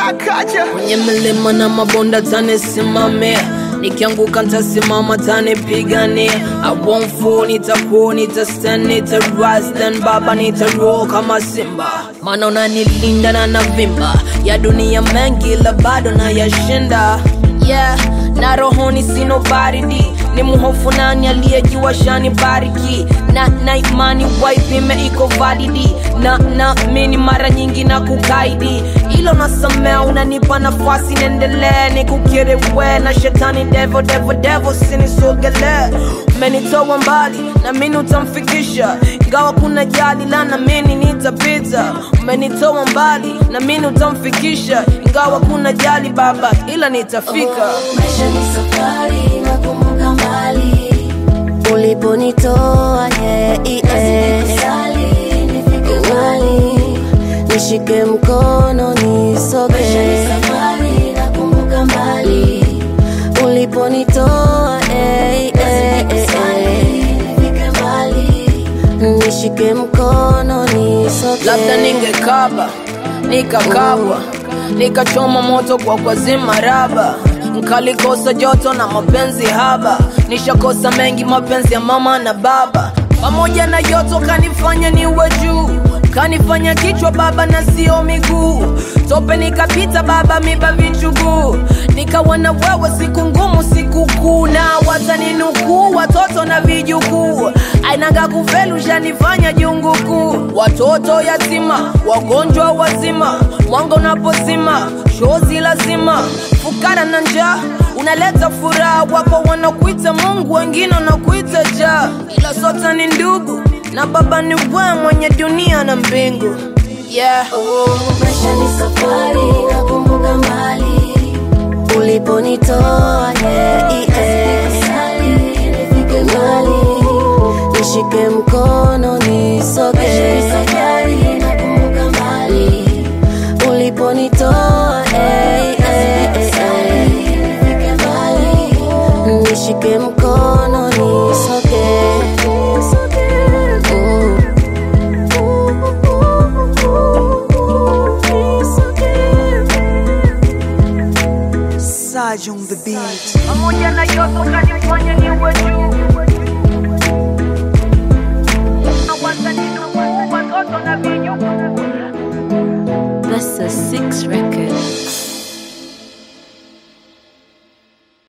akaja kwenye milima na mabonda tanisimamia nikianguka ntasimama tanipigania I won't fall nitakuwa nitastand nitarise then baba nitaroll kama simba maana unanilinda na navimba ya dunia mengi la bado na yashinda yeah na rohoni sino baridi ni mhofu nani aliyejua shani bariki na na imani waipime iko validi na na mini mara nyingi na kukaidi ilo nasamea unanipa nafasi niendelee nikukiri we na shetani devo devo devo sinisogelee umenitoa mbali na mini utamfikisha ingawa kuna jali la na mini nitapita umenitoa mbali na mini utamfikisha ingawa kuna jali baba ila nitafika maisha ni safari nakumbuka mbali uliponitoa yeah, yeah. Sali, nifike mbali nishike mkono nisoge safari nakumbuka mbali uliponitoa eh, eh, eh, nifike mbali nishike mkono nisoge labda ningekaba nikakabwa nikachoma moto kwa kwazima raba nkalikosa joto na mapenzi haba nishakosa mengi mapenzi ya mama na baba pamoja na yoto kanifanya niwe juu kanifanya kichwa baba na sio miguu tope nikapita baba miba vichuguu nikawa na wewe siku ngumu siku kuu na wataninukuu watoto na vijukuu ainaga kufelu shanifanya jungu kuu watoto yatima wagonjwa wazima mwanga unapozima shozi lazima fukara na njaa unaleta furaha wapo wanakuita mungu wengine wanakuita jaa ila sote ni ndugu na baba ni we mwenye dunia na mbingu yeah. maisha ni safari nakumbuka mbali uliponitoa yeah, yeah. nifike mbali nishike mkono nisoge nakumbuka mbali uliponitoa yeah, yeah, yeah. nifike mbali nishike mkono nisoge Mm. Saj on the beat pamoja na yoto kanifanya niwe juu Na wataninukuu watoto na vijukuu That's a six record.